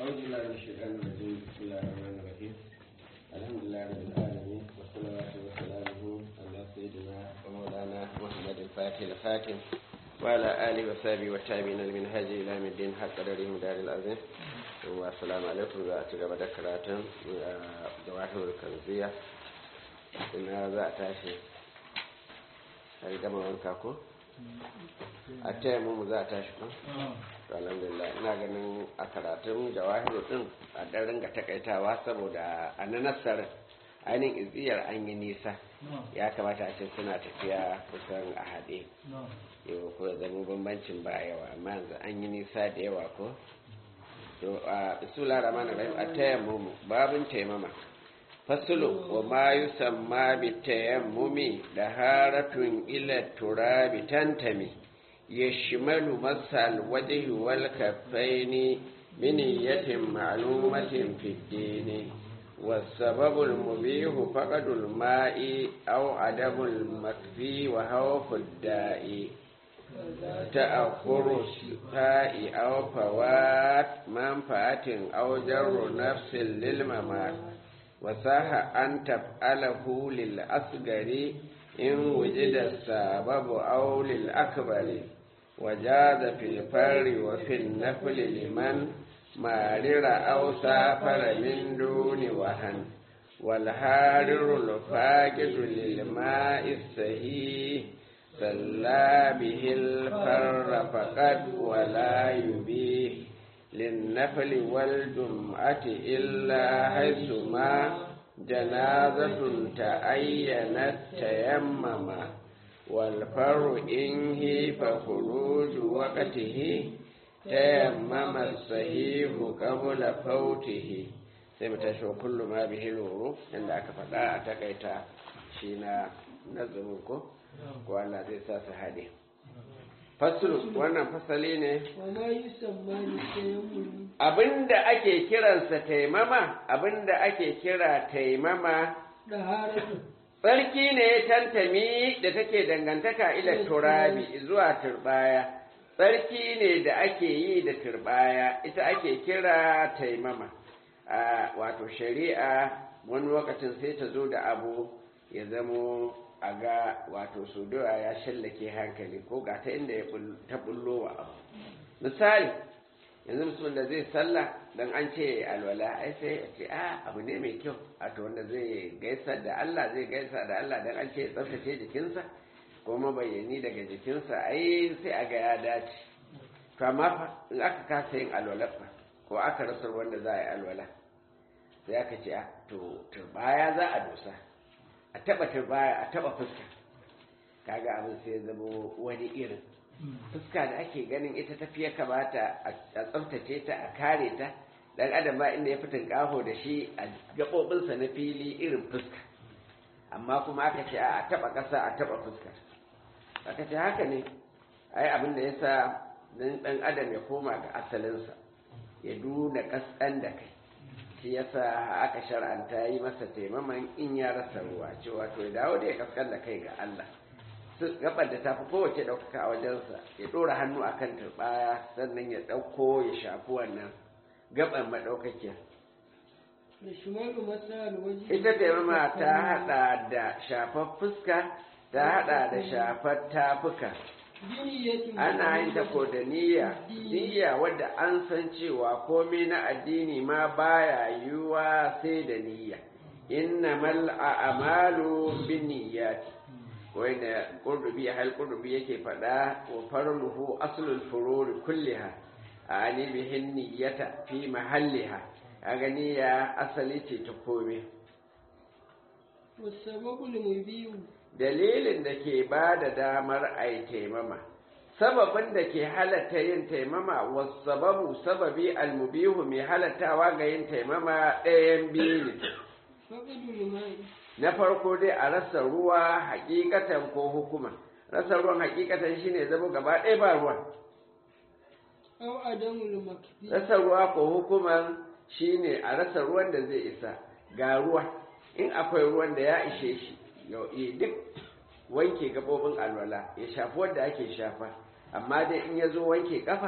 أعوذ بالله من الشيطان الرجيم بسم الله الرحمن الرحيم الحمد لله رب العالمين والصلاة والسلام على سيدنا ومولانا محمد الفاتح الخاتم وعلى آله وصحبه والتابعين المنهج إلى يوم الدين حق قدره دار العظيم والسلام عليكم وأتقى بدكرات جواهر الكنزية إن هذا أتاشي هل كما وانكاكو a taya mu za a tashi kan alhamdulillah ina ganin a karatun jawahiru din a dan ringa takaitawa saboda a na nasarar ainihin iziyar an yi nisa ya kamata a ce suna tafiya kusan a haɗe yau ko zama bambancin ba yawa amma yanzu an yi nisa da yawa ko to a bisula ramana rahim a taya mu babin taimama fasulu wa ma yusamma bi tayammumi da haratun ila turabi tantami yashmalu masal wajhi wal kaffaini bi niyyatin ma'lumatin fi dini والسبب المبيح فقد الماء أو عدم المكفي وهوف الداء تأخر الشفاء أو فوات منفعة أو جر نفس للممات وصح أن تفعله للأصغر إن وجد السبب أو للأكبر وجاز في الفر وفي النفل لمن مارر أو سافر من دون وهن والحارر الفاقد للماء السهي صلى به الفر فقد ولا يبيه للنفل والجمعة إلا حيث ما جنازة تعينت تيمما والفر إنه فخروج وقته تيمم الصحيح قبل فوته sai mu tashi wa kullu ma bihi luru inda aka faɗa a takaita shi na nazarin ko ko Allah zai sa su haɗe fasulu wannan fasali ne abinda ake kiransa taimama abinda ake kira taimama tsarki ne tantami da take dangantaka ila turabi zuwa turbaya tsarki ne da ake yi da turbaya ita ake kira taimama wato shari'a wani lokacin sai ta zo da abu ya zamo a ga wato sudowa ya shallake hankali ko ga ta inda ta bullo wa abu misali yanzu musulman da zai sallah don an ce alwala ai sai ya ce a abu ne mai kyau a to wanda zai gaisa da Allah zai gaisa da Allah don an ce ya tsaftace jikinsa ko mabayyani daga jikinsa ai sai a ga ya dace to amma in aka kasa yin alwala fa ko aka rasa wanda za a yi alwala sai aka ce a to turbaya za a dosa a taba turbaya a taba fuska kaga abin sai ya zama wani irin fuska da ake ganin ita tafiya kamata a tsaftace ta a kare ta dan adam ba inda ya fitin kaho da shi a gabobinsa na fili irin fuska amma kuma aka ce a taba kasa a taba fuska aka ce haka ne ai abin da yasa dan dan adam ya koma ga asalinsa ya duna kaskan da kai shi yasa aka shar'anta yi masa taimaman in ya rasa ruwa cewa to ya dawo da ya kaskan da kai ga Allah gabar da ta fi kowace ɗaukaka a wajensa ya ɗora hannu a kan turɓaya sannan ya ɗauko ya shafi wannan gaban maɗaukakiyar ita taimama ta haɗa da shafar fuska ta haɗa da shafar tafuka ana yin ta ko da niyya niyya wadda an san cewa komai na addini ma baya yiwuwa sai da niyya innamal a'malu binniyati wanda qurdubi hal qurdubi yake fada wa farluhu aslul fururi kulliha ani bihin niyyata fi mahalliha kaga niyya asali ce ta kome dalilin da ke ba da damar a yi taimama sababin da ke halatta yin taimama wasu sababu sababi almubihu mai halattawa ga yin taimama ɗayan biyu ne na farko dai a rasa ruwa hakikatan ko hukuma rasa ruwan hakikatan shine zama gaba ɗaya ba ruwa rasa ruwa ko hukuman shine a rasa ruwan da zai isa ga ruwa in akwai ruwan da ya ishe shi yau duk wanke gabobin alwala ya shafi wanda ake shafa amma dai in ya zo wanke kafa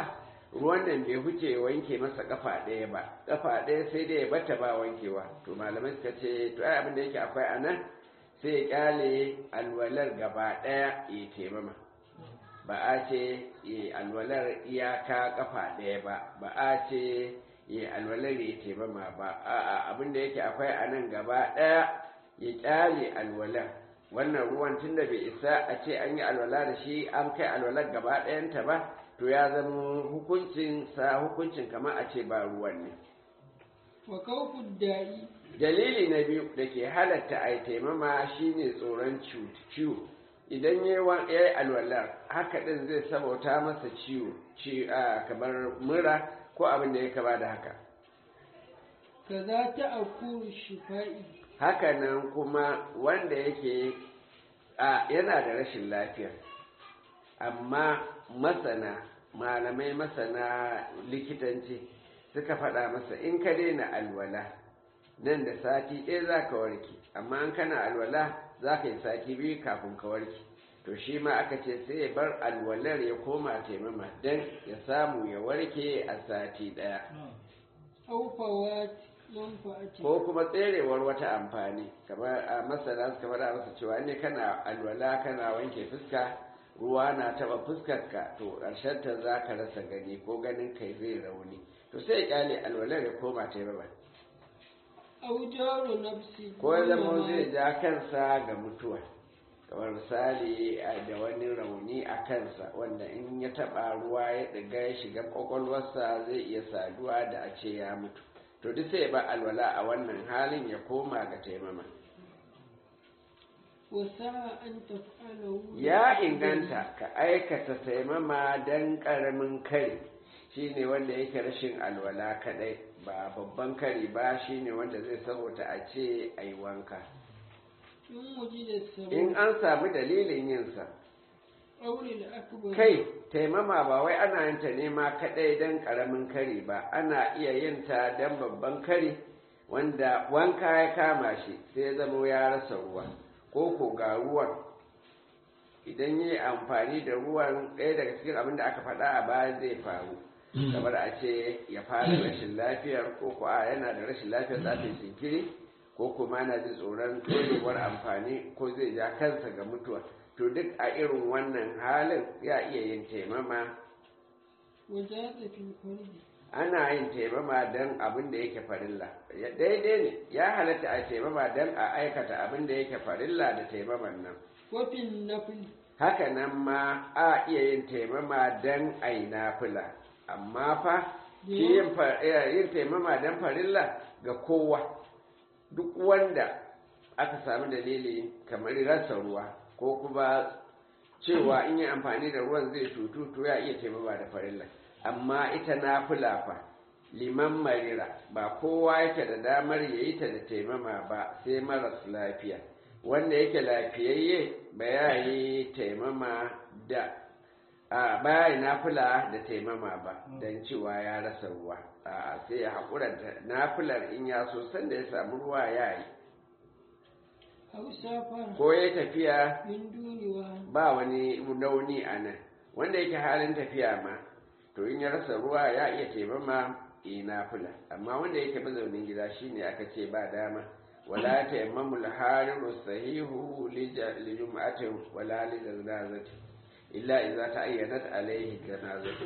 ruwan nan bai huce wanke masa kafa ɗaya ba kafa ɗaya sai dai ya bata ba wankewa to malamai suka ce to ai abin da yake akwai a nan sai ya kyale alwalar gaba ɗaya ya taimama ba a ce ya alwalar iyaka kafa ɗaya ba ba a ce ya alwalar ya taimama ba a'a abin da yake akwai a nan gaba ɗaya ya kyale alwalar wannan ruwan tun da bai isa a ce an yi alwala da shi an kai alwalar gaba ɗayanta ba to ya zama hukuncin sa hukuncin kamar a ce ba ruwan ne wa kawfud da'i dalili na biyu da ke halatta a taimama shine tsoron ciwo idan ya yi alwalar haka ɗin zai sabauta masa ciwo kamar mura ko abin da ya kama da haka kaza ta akuru shifa'i hakanan kuma wanda yake a yana da rashin lafiya amma masana malamai masana likitanci suka faɗa masa in ka daina alwala nan da sati ɗaya za ka warke amma an kana alwala za ka yi sati biyu kafin ka warke to shi ma aka ce sai ya bar alwalar ya koma taimama don ya samu ya warke a sati ɗaya aufawat manfa'ati ko kuma tserewar wata amfani kamar a masana suka faɗa masa cewa ne kana alwala kana wanke fuska ruwa na taɓa fuskarka to ƙarshen ta za ka rasa gani ko ganin kai zai rauni to sai ya kyale alwalar ya koma taimama au jaru nafsi ko ya zama zai ja kansa ga mutuwa kamar misali da wani rauni a kansa wanda in ya taɓa ruwa ya ɗiga ya shiga ƙwaƙwalwarsa zai iya saduwa da a ce ya mutu to duk sai ba alwala a wannan halin ya koma ga taimama wasa an taf'alahu ya inganta ka aikata taimama don ƙaramin kari shine wanda yake rashin alwala kadai ba babban kari ba shine wanda zai saboda a ce a yi wanka in wuji da sabon in an samu dalilin yinsa aure da akbar kai taimama ba wai ana yin ta nema kadai don ƙaramin kari ba ana iya yin ta don babban kari wanda wanka ya kama shi sai ya zama ya rasa ruwa ko ko ga ruwan idan yi amfani da ruwan ɗaya daga cikin abin da aka faɗa a baya zai faru kamar a ce ya fara rashin lafiyar ko ko a yana da rashin lafiyar za ta yi jinkiri ko kuma yana jin tsoron ɗorewar amfani ko zai ja kansa ga mutuwa to duk a irin wannan halin ya iya yin taimama wajaza fil farji ana yin taimama don abin da yake farilla daidai ne ya halatta a taimama don a aikata abin da yake farilla da taimaman nan wafin nafil haka nan ma a iya yin taimama don a yi nafila amma fa shi yin fa- eh, yin taimama don farilla ga kowa duk wanda aka samu dalili kamar rasa ruwa ko kuma cewa in yi amfani da ruwan zai cutu to ya iya taimama da farilla amma ita nafila fa liman marira ba kowa yake da damar ya yi ta da taimama ba sai maras lafiya wanda yake lafiyayye ba ya yi taimama da a ba ya nafila da taimama ba don cewa ya rasa ruwa a sai ya haƙura da nafilar in ya so sanda ya samu ruwa ya yi au safara ko ya tafiya min duniwa ba wani nauni a nan wanda yake halin tafiya ma to in ya rasa ruwa ya iya taimama yi nafila amma wanda yake mazaunin gida shine aka ce ba dama wala tayammamu al-hariru sahihu li jum'atin wala li janazati illa idza ta'ayyanat alayhi janazatu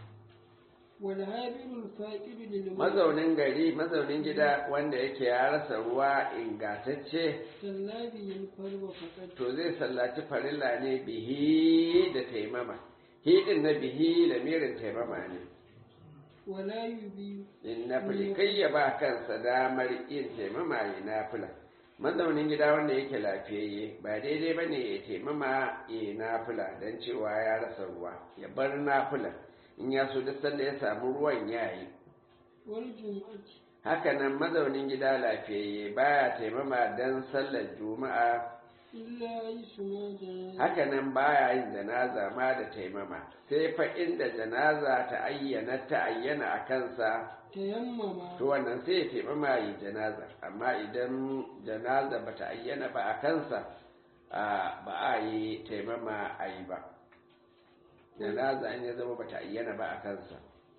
wal habirul faqidu lil mazaunin gari mazaunin gida wanda yake ya rasa ruwa ingantacce sallabi yal farwa faqat to zai sallaci farilla ne bihi da taimama hidin na bihi lamirin taimama ne wala yubi in nafili kai ya ba kansa damar yin taimama ya nafila mazaunin gida wanda yake lafiyayye ba daidai ba ne ya taimama ya nafila don cewa ya rasa ruwa ya bar nafila in ya so duk sanda ya samu ruwan ya yi wal jum'ati hakanan mazaunin gida lafiyayye baya taimama don sallar juma'a illa yisma janaza hakanan baya yin janaza ma da taimama sai fa inda janaza ta ayyana ta ayyana a kansa tayammama to wannan sai ya taimama yi janaza amma idan janaza ba ta ayyana ba a kansa a, ba a yi taimama a yi ba janaza in ya zama ba ta ayyana ba a kansa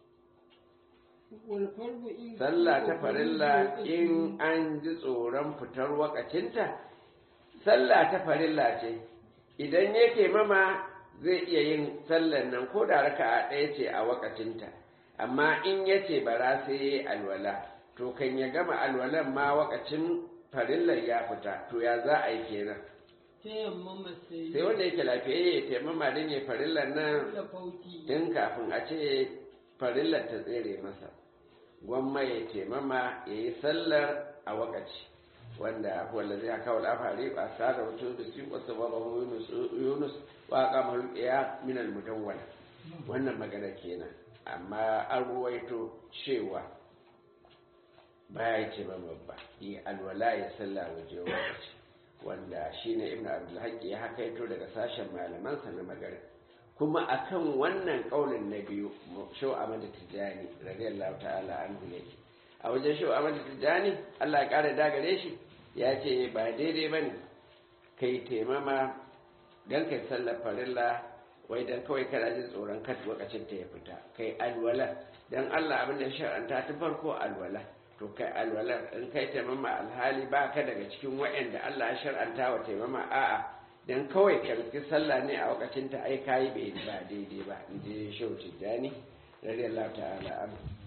والفرض إن sallah ta farilla in an ji tsoron fitar wakacinta sallah ta farilla ce idan yake mama zai iya yin sallan nan ko da raka'a ɗaya ce a wakacinta amma in ya ce bara sai ya yi alwala to kan ya gama alwalan ma wakacin farillar ya fita to ya za a yi kenan tayammama sai sai wanda yake lafiyayye ya taimama don ya farillar nan da fauti tun kafin a ce farillar ta tsere masa gwamma ya taimama ya yi sallar a wakaci wanda wanda zai haka wa lafari ba sa da wato da su wasu babahu yunus wa kamar ya minal mudawwala wannan magana kenan amma an ruwaito cewa baya ya ce babba yi alwala ya salla waje wakaci wanda shine ibn abdulhaqi ya hakaito daga sashen malamansa na magana kuma akan wannan kaulin na biyu shau Ahmad Tijani radiyallahu ta'ala anhu yake a wajen shau Ahmad Tijani Allah ya kare dagare shi ya ce ba daidai bane kai taimama dan kai sallar farilla wai dan kawai kana jin tsoron kad lokacin ta ya fita kai alwala dan Allah abin da shar'anta ta farko alwala to kai alwala in kai taimama alhali ba ka daga cikin waɗanda Allah ya shar'anta wa taimama a'a dan kawai karfi sallah ne a lokacin ta ai kayi bai ba daidai ba in je shehu tijjani radiyallahu ta'ala anhu